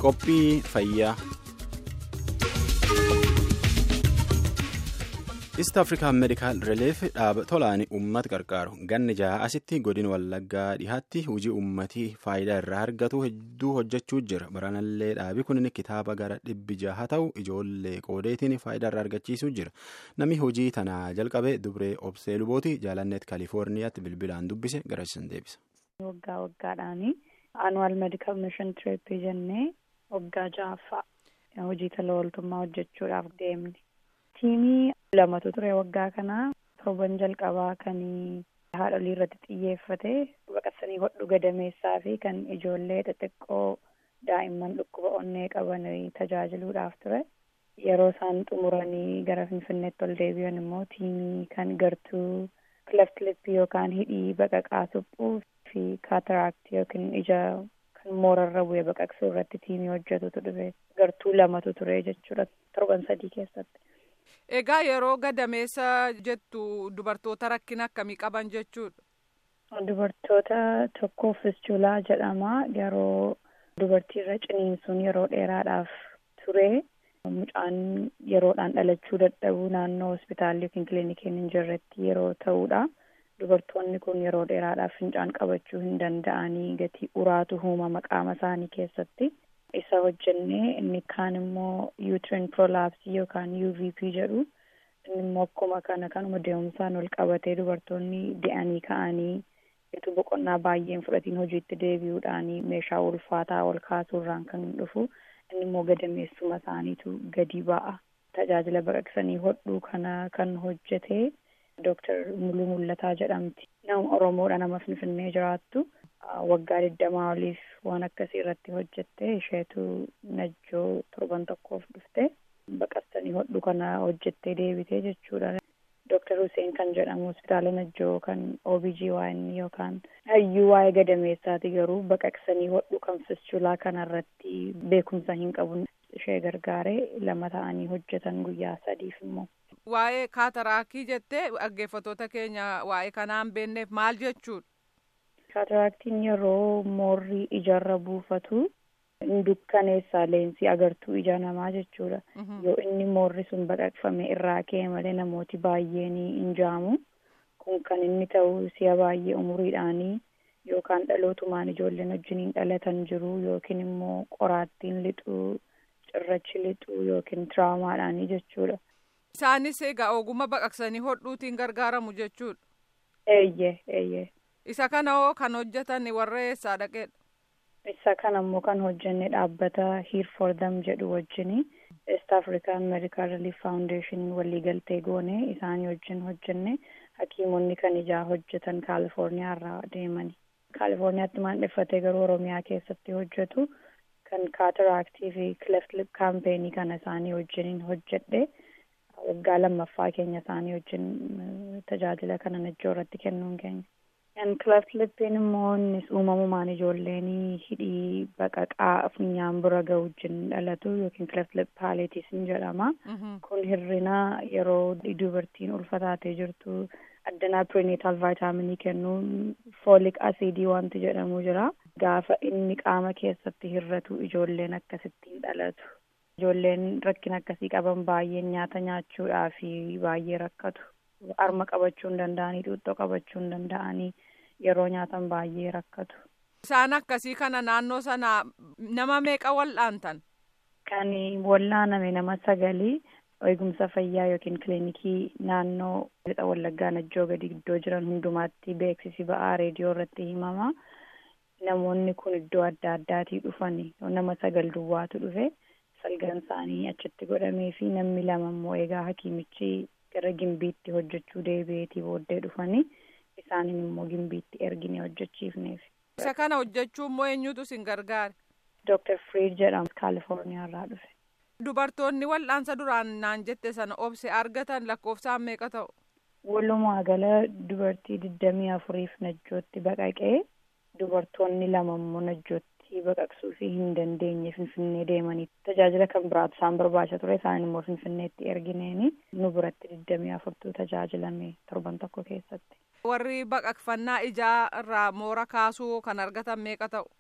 Qophii fayyaa. East African Medical Relief dhaaba tolaan uummata gargaaru ganni jaha asitti godina wallaggaa dhihaatti hojii uummatii faayidaa irraa argatu hedduu hojjechuu jira baranallee dhaabi kun kitaaba gara dhibbi jaha ta'u ijoollee qoodeetiin faayidaa irraa argachiisuu jira namni hojii tana jalqabe dubree obsee lubooti jaalanneet kaalifoorniyaatti bilbilaan dubbise garasisan deebisa. waggaa waggaadhaani aanuwal medikal mishin tiriippii jennee waggaa ja'affaa hojii tola ooltummaa hojjechuudhaaf deemne. tiimii lamatu ture waggaa kana torban jalqabaa kan haadholii irratti xiyyeeffate baqaqsanii hodhu gadameessaa fi kan ijoollee xixiqqoo daa'imman dhukkuba onnee qaban tajaajiluudhaaf ture yeroo isaan xumuranii gara finfinneetti ol deebi'an immoo tiimii kan gartuu cleft lip yookaan hidhii baqaqaa suphuu fi kaataraaktii yookiin ija kan moorarra bu'ee baqaqsuu irratti tiimii hojjetutu dhufe gartuu lamatu ture jechuudha torban sadii keessatti. Egaa yeroo gadameessa jettu dubartoota rakkina akkamii qaban jechuudha? Dubartoota tokko fischulaa jedhama yeroo dubartiirra ciniinsuun yeroo dheeraadhaaf ture mucaan yeroodhaan dhalachuu dadhabuu naannoo hospitaalli yookiin kilinikiin hin jirretti yeroo ta'uudha. Dubartoonni kun yeroo dheeraadhaaf fincaan qabachuu hin danda'anii gatii uraatu uumama qaama isaanii keessatti. isa hojjennee inni kaan immoo uterine prolapse yookaan UVP jedhu inni immoo akkuma kana kanuma deemsaan ol qabatee dubartoonni de'anii ka'anii itti boqonnaa baay'een fudhatiin hojiitti deebi'uudhaanii meeshaa ulfaataa ol kaasuurraan kan dhufu inni immoo gadameessuma isaaniitu gadi ba'a. Tajaajila baqaqsanii hodhuu kana kan hojjete Dooktar Muluu Mullataa jedhamti. Nama Oromoodha nama Finfinnee jiraattu. waggaa digdamaa oliif waan akkasii irratti hojjette isheetu najjoo torban tokkoof dhufte baqaqsanii hodhu kana hojjettee deebitee jechuudha. Dooktar Hussein kan jedhamu hospitaala najjoo kan OBGYN yookaan hayyuu waa'ee gadameessaati garuu baqaqsanii hodhu kan fischulaa kanarratti beekumsa hin qabu ishee gargaaree lama ta'anii hojjetan guyyaa sadiif immoo. Waa'ee kaataraakii jettee dhaggeeffattoota keenya waa'ee kanaan beekneef maal jechuudha? Kaataraaktiin yeroo moorri ijarra buufatu dukkaneessaa leensii agartuu ija namaa jechuudha. Yoo inni moorri sun baqaqfame irraa ka'e malee namooti baay'een hin jaamu. Kun kan inni ta'u si'a baay'ee umuriidhaanii yookaan dhalootumaan ijoolleen wajjiniin dhalatan jiru yookiin immoo qoraattiin lixuu, cirrachi lixuu yookiin tiraamaadhaanii jechuudha. Isaanis egaa ogummaa baqaqsanii hodhuutiin gargaaramu jechuudha. Eeyyee eeyyee. Isa kana hoo kan hojjetan warra eessaa dhaqeedha? Isa kana immoo kan hojjenne dhaabbata Here for them jedhu wajjini East African Medical Relief Foundation waliigaltee goone isaanii wajjin hojjenne hakiimonni kan ijaa hojjetan Kaalifoorniyaa irraa deemani. Kaalifoorniyaatti maandheffatee garuu Oromiyaa keessatti hojjetu kan kaataraaktii fi cleft lip kaampeenii kana isaanii wajjiniin hojjedhe waggaa lammaffaa keenya isaanii wajjin tajaajila kana najjoo irratti kennuun keenya. Kan cleft lippiin immoo innis uumamumaan ijoolleen hidhii baqaqaa funyaan bira gahu wajjin dhalatu yookiin cleft lip paaleetisin jedhama. Kun hirrina yeroo dubartiin ulfataatee jirtu addanaa pirinatal vaayitaaminii kennuun foolik asiidii wanti jedhamu jira. Gaafa inni qaama keessatti hirratu ijoolleen akkasittiin dhalatu. Ijoolleen rakkina akkasii qaban baay'een nyaata nyaachuudhaa fi baay'ee rakkatu. Arma qabachuu hin danda'anii, xuuxxoo qabachuu hin danda'anii yeroo nyaatan baay'ee rakkatu. Isaan akkasii kana naannoo sana nama meeqa wal'aantan? Kan wal'aaname nama sagalii eegumsa fayyaa yookiin kilinikii naannoo lixa wallaggaa najjoo gadi iddoo jiran hundumaatti beeksisi ba'aa reediyoo irratti himama. Namoonni kun iddoo adda addaatii dhufan nama sagal duwwaatu dhufe salgan isaanii achitti godhamee fi namni lama immoo egaa hakiimichi gara gimbiitti hojjechuu deebi'eetii booddee dhufanii isaaniin immoo gimbiitti ergine hojjechiifneef. Isa kana hojjechuu immoo eenyutu isin gargaare? Dooktar Friid jedhamu Kaalifoorniyaa irraa dhufe. Dubartoonni wal'aansa duraan naan jette sana obse argatan lakkoofsaan meeqa ta'u? Walumaa gala dubartii digdamii afuriif najjootti baqaqee dubartoonni lama immoo najjootti baqaqsuu fi hin dandeenye finfinnee deemanii tajaajila kan biraatu isaan barbaachaa ture isaan immoo finfinneetti ergineeni nu biratti digdamii afurtuu tajaajilame torban tokko keessatti. Warri baqaqfannaa ijaa irraa moora kaasuu kan argatan meeqa ta'u?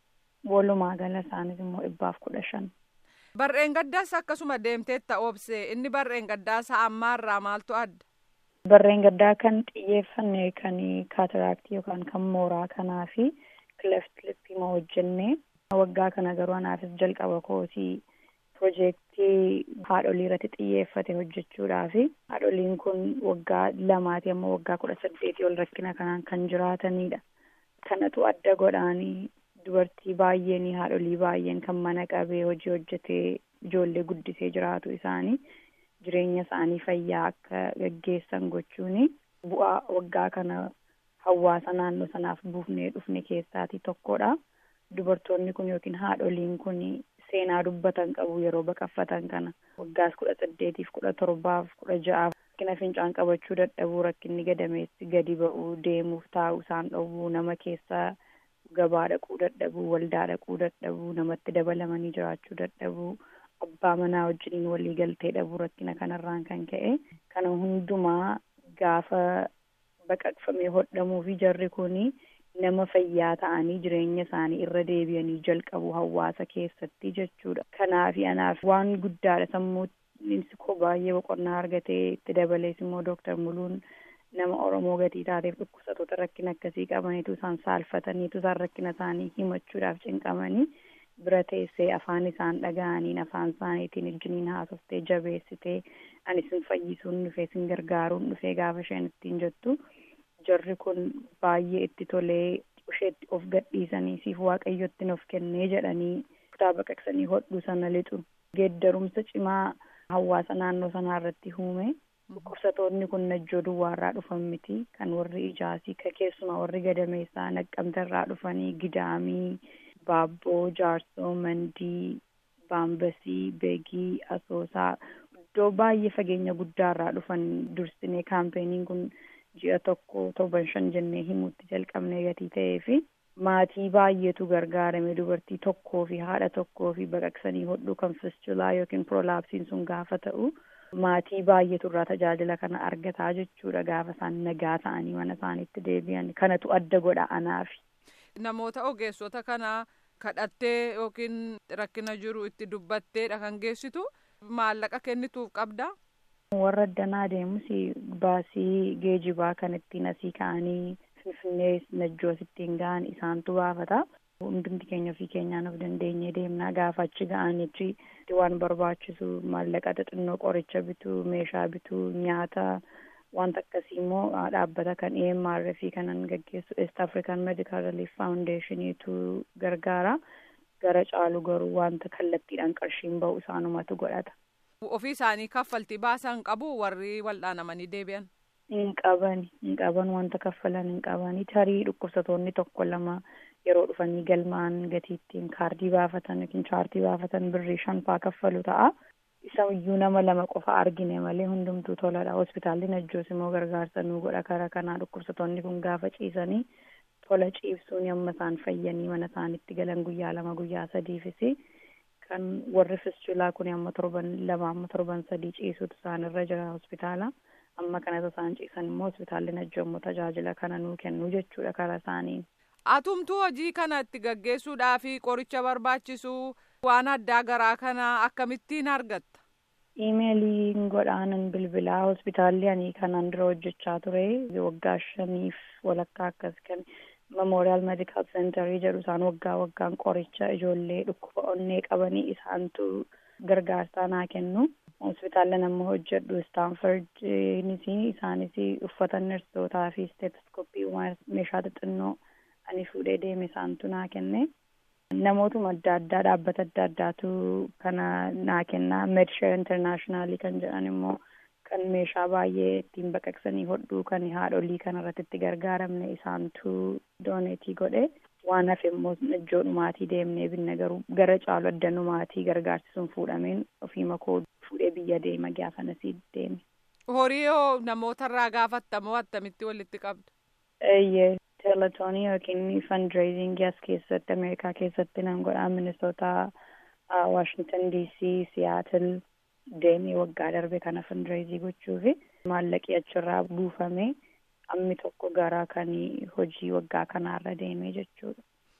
walumaa gala isaaniis immoo dhibbaaf kudha shan. Barreen gaddaas akkasuma deemteetta obsee inni barreen gaddaasa ammaarraa maaltu adda? Barreen gaddaa kan xiyyeeffanne kan kaataraaktii yookaan kan mooraa kanaa fi kileft lippii ma hojjenne waggaa kana garuu anaafis jalqaba koosii piroojeektii haadholii irratti xiyyeeffate hojjechuudhaaf haadholiin kun waggaa lamaati amma waggaa kudha saddeetii ol rakkina kanaan kan jiraatanidha. Kanatu adda godhaanii dubartii baay'een haadholii baay'een kan mana qabee hojii hojjetee ijoollee guddisee jiraatu isaanii jireenya isaanii fayyaa akka gaggeessan gochuun bu'aa waggaa kana hawaasa naannoo sanaaf buufnee dhufne keessaati tokkodha. Dubartoonni kun yookiin haadholiin kun seenaa dubbatan qabu yeroo baqaffatan kana waggaas kudha saddeetiif kudha torbaaf kudha ja'aaf rakkina fincaan qabachuu dadhabuu rakkinni gadameessi gadi ba'uu deemuuf taa'uu isaan dhowwuu nama keessaa gabaa dhaquu dadhabuu waldaa dhaquu dadhabuu namatti dabalamanii jiraachuu dadhabuu abbaa manaa wajjiniin walii galtee dhabuu rakkina kanarraan kan ka'e kana hundumaa gaafa baqaqfamee hodhamuu fi jarri kuni nama fayyaa ta'anii jireenya isaanii irra deebi'anii jalqabu hawaasa keessatti jechuudha. Kanaaf anaaf waan guddaadha sammuu koo baay'ee boqonnaa argatee itti dabalees immoo dooktar Muluun nama Oromoo gatii taateef dhukkubsatoota rakkina akkasii qabaniitu isaan saalfataniitu isaan rakkina isaanii himachuudhaaf cinqamanii bira teessee afaan isaan dhaga'aniin afaan isaaniitiin ijjiniin haasoftee jabeessitee ani sin fayyisuun dhufee sin gargaaruun dhufee gaafa isheen ittiin jettu jarri kun baay'ee itti tolee isheetti of gadhiisanii siif waaqayyotti of kennee jedhanii kutaa baqaqsanii hodhuu sana lixu geeddarumsa cimaa hawaasa naannoo sanaa irratti uume dhukkubsatoonni kun najjoo duwwaarraa dhufan miti kan warri ijaasii ka keessumaa warri gadameessaa naqqamtarraa dhufanii gidaamii baabboo jaarsoo mandii baambasii beegii asoosaa iddoo baay'ee fageenya guddaarraa dhufan dursinee kaampeenii kun ji'a tokko torban shan jennee himuutti jalqabnee gatii ta'ee fi maatii baay'eetu gargaarame dubartii tokkoo fi haadha tokkoo fi baqaqsanii hodhuu kan fistulaa yookiin prolaapsiin sun gaafa ta'u maatii baay'eetu irraa tajaajila kana argataa jechuudha gaafa isaan nagaa ta'anii mana isaaniitti deebi'an kanatu adda godha anaafi. Namoota ogeessota kana kadhattee yookiin rakkina jiru itti dubbatteedha kan geessitu maallaqa kennituuf qabda. warra addanaa deemus baasii geejibaa kan ittiin asii ka'anii finfinnee najjoos ittiin ga'an isaantu baafata. Hundumti keenya ofii keenyaan of dandeenyee deemnaa gaafa achi ga'anichi waan barbaachisu maallaqa xixinnoo qoricha bituu meeshaa bituu nyaata wanta akkasii immoo dhaabbata kan EMR fi kanan gaggeessu East African Medical Relief Foundationiitu gargaara. Gara caalu garuu wanta kallattiidhaan qarshiin ba'u isaanumatu godhata. Ofii isaanii kaffaltii baasan qabu warri wal'aanamanii deebi'an. Hin qaban hin qaban wanta kaffalan hin qabani tarii dhukkubsatoonni tokko lama yeroo dhufanii galmaan gatiittiin kaardii baafatan yookiin chaartii baafatan birrii shan faa kaffalu ta'a. Isa iyyuu nama lama qofa argine malee hundumtuu toladha. Hospitaalli Najjoos immoo gargaarsa nuu godha karaa kanaa dhukkubsatoonni kun gaafa ciisanii tola ciibsuun yamma isaan fayyanii mana isaaniitti galan guyyaa lama guyyaa sadiifisi. kan warri fistulaa kun amma torban lama amma torban sadii ciisutu isaanirra jira hospitaala amma kanatu isaan ciisan immoo hospitaalli najjoo immoo tajaajila kana nuu kennu jechuudha karaa isaanii. Atumtuu hojii kana itti gaggeessuudhaa fi qoricha barbaachisu waan addaa garaa kana akkamittiin argatta? Iimeeliin godhaanan bilbilaa hospitaalli ani kanaan dura hojjechaa ture waggaa shaniif walakkaa akkas kan Memorial Medical Center jedhu isaan waggaa waggaan qoricha ijoollee dhukkuba onnee qabanii isaantu gargaarsaa naa kennu. Hospitaalli nama hojjedhu Staanford isaanis uffata nersootaa fi steetoskooppii meeshaa xixinnoo ani fuudhee deeme isaantu naa kenne. Namootuma adda addaa dhaabbata adda addaatu kana naa kenna. Medshare Internationalii kan jedhan immoo kan meeshaa baay'ee ittiin baqaqsanii hodhuu kan haadholii kanarratti itti gargaaramne isaantu dooneetii godhe waan hafe immoo najjoo dhumaatii deemnee binne garuu gara caalu adda dhumaatii gargaarsisuun fuudhameen ofii makoo fuudhee biyya deema gaafanasii deeme. Horii yoo namootarraa gaafattamoo attamitti walitti qabdu? Eeyyee teeletoonii yookiin fundraisingii as keessatti Ameerikaa keessatti nan godhaa Minisootaa, Waashingtan DC, Siyaatil deemee waggaa darbe kana fundraisii gochuu fi maallaqi achirraa buufamee ammi tokko gara kan hojii waggaa kanaarra deemee jechuudha.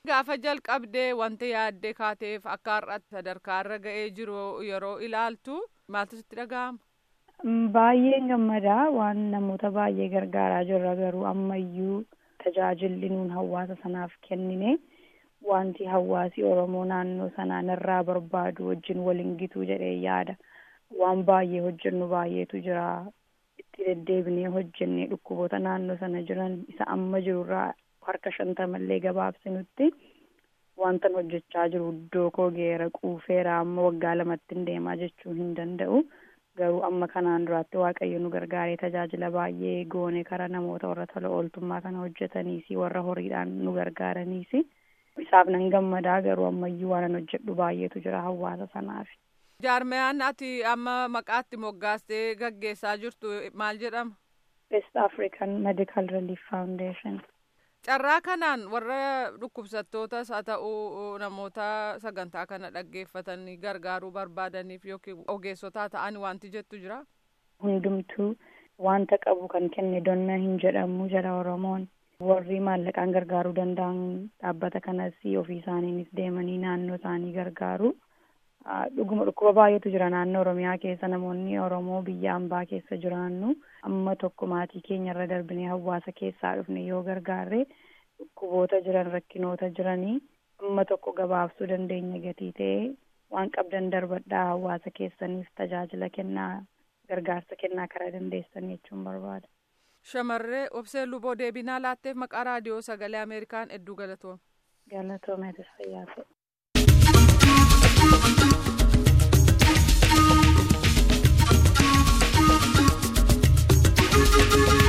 Gaafa jalqabdee wanti yaaddee kaateef akka har'aatti sadarkaa irra ga'ee jiru yeroo ilaaltu maaltu sitti dhaga'ama? Baay'een gammadaa waan namoota baay'ee gargaaraa jirra garuu ammayyuu tajaajilli nuun hawaasa sanaaf kennine wanti hawaasi Oromoo naannoo sanaan irraa barbaadu wajjin waliin gitu jedhee yaada. Waan baay'ee hojjennu baay'eetu jira. Itti deddeebinee hojjennee dhukkuboota naannoo sana jiran isa amma jirurraa harka shantamallee gabaabsinutti wanta hojjechaa jiru iddoo koo geera quufeera amma waggaa lamatti hin deemaa jechuu hin danda'u. garuu amma kanaan duraatti waaqayyo nu gargaaree tajaajila baay'ee goone kara namoota warra tola ooltummaa kana hojjetaniisi warra horiidhaan nu gargaaraniisi isaaf nan gammadaa garuu ammayyuu waan an hojjedhu baay'eetu jira hawaasa sanaaf. jaarmayaan ati amma maqaatti moggaastee gaggeessaa jirtu maal jedhama? West African Medical Relief Foundation. carraa kanaan warra dhukkubsattootas haa ta'u namoota sagantaa kana dhaggeeffatanii gargaaruu barbaadaniif yookiin ogeessotaa ta'an wanti jettu jira. Hundumtuu wanta qabu kan kenne donna hin jedhamu jala Oromoon warri maallaqaan gargaaruu danda'an dhaabbata kanas ofii isaaniinis deemanii naannoo isaanii gargaaru. Dhuguma dhukkuba baay'eetu jira naannoo Oromiyaa keessa namoonni Oromoo biyya ambaa keessa jiraannu amma tokko maatii keenya irra darbinee hawaasa keessaa dhufne yoo gargaarre dhukkuboota jiran rakkinoota jiranii amma tokko gabaabsuu dandeenya gatii ta'ee waan qabdan darbadhaa hawaasa keessaniif tajaajila kennaa gargaarsa kennaa karaa dandeessan jechuun barbaada. Shamarree obsee luboo deebinaa laatteef maqaa raadiyoo sagalee Ameerikaan hedduu galatoome. Galatoomeetis fayyaa ta'e. Thank you.